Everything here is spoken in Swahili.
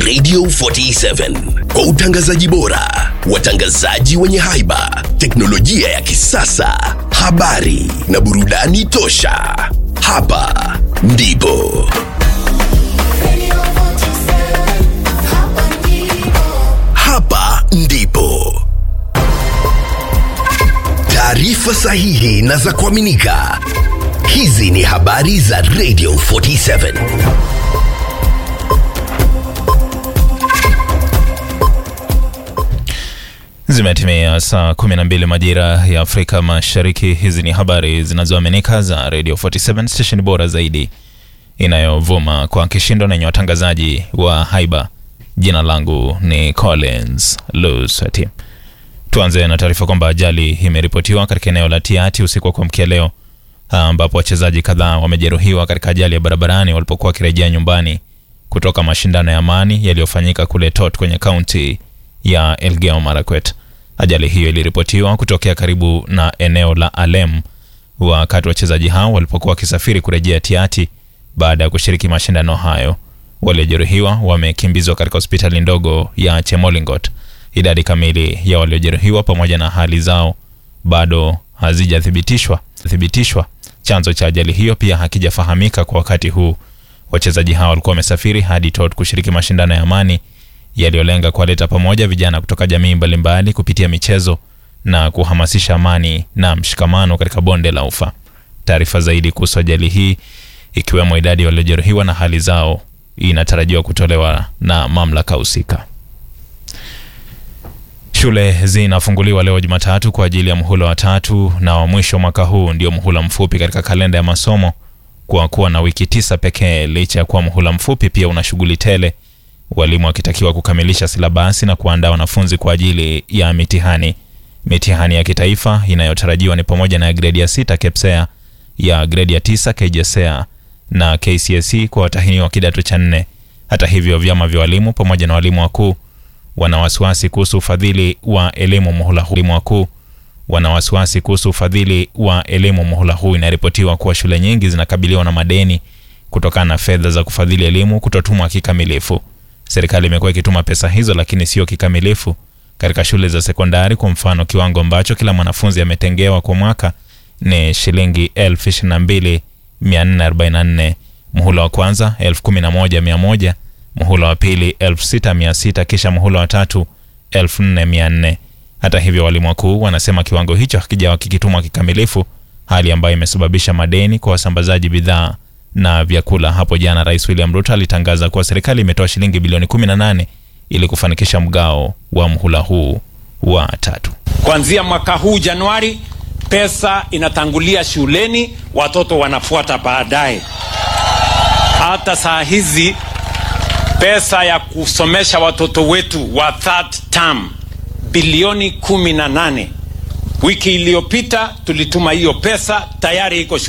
Radio 47 kwa utangazaji bora, watangazaji wenye haiba, teknolojia ya kisasa, habari na burudani tosha. Hapa ndipo hapa ndipo taarifa sahihi na za kuaminika. Hizi ni habari za Radio 47. Zimetimia saa 12 majira ya Afrika Mashariki. Hizi ni habari zinazoaminika za Radio 47 station bora zaidi inayovuma kwa kishindo na yenye watangazaji wa haiba. Jina langu ni Collins Lusati. Tuanze na taarifa kwamba ajali imeripotiwa katika eneo la Tiati usiku wa kuamkia leo, ambapo wachezaji kadhaa wamejeruhiwa katika ajali ya barabarani walipokuwa wakirejea nyumbani kutoka mashindano ya amani yaliyofanyika kule Tot kwenye kaunti ya Elgeyo Marakwet. Ajali hiyo iliripotiwa kutokea karibu na eneo la Alem wakati wachezaji hao walipokuwa wakisafiri kurejea Tiati baada ya kushiriki mashindano hayo. Waliojeruhiwa wamekimbizwa katika hospitali ndogo ya Chemolingot. Idadi kamili ya waliojeruhiwa pamoja na hali zao bado hazijathibitishwa thibitishwa. Chanzo cha ajali hiyo pia hakijafahamika kwa wakati huu. Wachezaji hao walikuwa wamesafiri hadi Tot kushiriki mashindano ya amani yaliyolenga kuwaleta pamoja vijana kutoka jamii mbalimbali kupitia michezo na kuhamasisha amani na mshikamano katika bonde la Ufa. Taarifa zaidi kuhusu ajali hii ikiwemo idadi waliojeruhiwa na hali zao inatarajiwa kutolewa na mamlaka husika. Shule zinafunguliwa leo Jumatatu kwa ajili ya muhula wa tatu na wa mwisho mwaka huu ndio muhula mfupi katika kalenda ya masomo kwa kuwa na wiki tisa pekee. Licha ya kuwa muhula mfupi, pia una shughuli tele, walimu wakitakiwa kukamilisha silabasi na kuandaa wanafunzi kwa ajili ya mitihani. Mitihani ya kitaifa inayotarajiwa ni pamoja na gredi ya sita KPSEA, ya gredi ya tisa KJSEA na KCSE kwa watahiniwa wa kidato cha nne. Hata hivyo, vyama vya walimu pamoja na walimu wakuu wana wasiwasi kuhusu ufadhili wa elimu muhula huu. Walimu wakuu wana wasiwasi kuhusu ufadhili wa elimu muhula huu. Inaripotiwa kuwa shule nyingi zinakabiliwa na madeni kutokana na fedha za kufadhili elimu kutotumwa kikamilifu. Serikali imekuwa ikituma pesa hizo, lakini sio kikamilifu katika shule za sekondari. Kwa mfano, kiwango ambacho kila mwanafunzi ametengewa kwa mwaka ni shilingi elfu ishirini na mbili mia nne arobaini na nne muhula wa kwanza elfu kumi na moja mia moja muhula wa pili elfu sita mia sita kisha muhula wa tatu elfu nne mia nne Hata hivyo, walimu wakuu wanasema kiwango hicho hakijawa kikitumwa kikamilifu, hali ambayo imesababisha madeni kwa wasambazaji bidhaa na vyakula. Hapo jana Rais William Ruto alitangaza kuwa serikali imetoa shilingi bilioni 18 ili kufanikisha mgao wa mhula huu wa tatu. Kuanzia mwaka huu Januari, pesa inatangulia shuleni, watoto wanafuata baadaye. Hata saa hizi pesa ya kusomesha watoto wetu wa third term bilioni kumi na nane. Wiki iliyopita tulituma hiyo pesa, tayari iko shuleni.